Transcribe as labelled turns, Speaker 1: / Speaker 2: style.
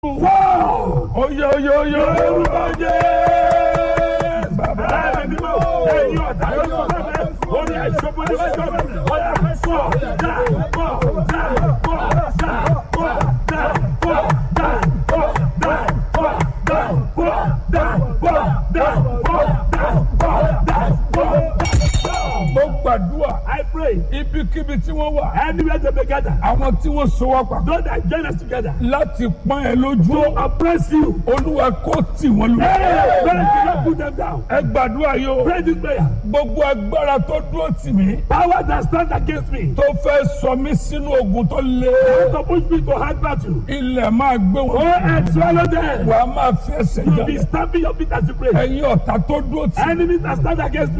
Speaker 1: Oye oye oye orúkọ jẹ́. Bàbá mi mọ̀ ẹ̀yin ọ̀tá yóò sọ fẹ́ orí àìsàn bó ní wọ́n sọ fẹ́ ọ̀yà pọ̀ dá pọ̀ dá pọ̀ dá pọ̀ dá pọ̀ dá pọ̀ dá pọ̀ dá pọ̀ dá pọ̀ dá pọ̀ dá pọ̀ dá pọ̀. Mo gbàdúrà
Speaker 2: I pray
Speaker 1: ibikíbi tí wọ́n wà
Speaker 2: anywhere they may gather,
Speaker 1: àwọn tí wọ́n so wá papọ̀
Speaker 2: those that join us together
Speaker 1: láti pọ́n ẹ lójú
Speaker 2: to oppress you.
Speaker 1: olúwa kò tì wọ́n lù.
Speaker 2: Hey, pray to not put them down.
Speaker 1: ẹ gbàdúrà yìí o
Speaker 2: Pray this prayer.
Speaker 1: gbogbo agbára tó dúró tì mí
Speaker 2: Power that stand against me
Speaker 1: tó fẹ́ sọ mí sínú ogun tó le
Speaker 2: to push me to hard battle.
Speaker 1: ilẹ̀ máa gbé
Speaker 2: Go
Speaker 1: wọn
Speaker 2: and swallow them.
Speaker 1: wà á máa fi ẹsẹ̀
Speaker 2: You
Speaker 1: jà
Speaker 2: be stamping your feet as you pray.
Speaker 1: ẹ̀yin ọ̀tá tó dúró tì mí
Speaker 2: Enemies that stand against me.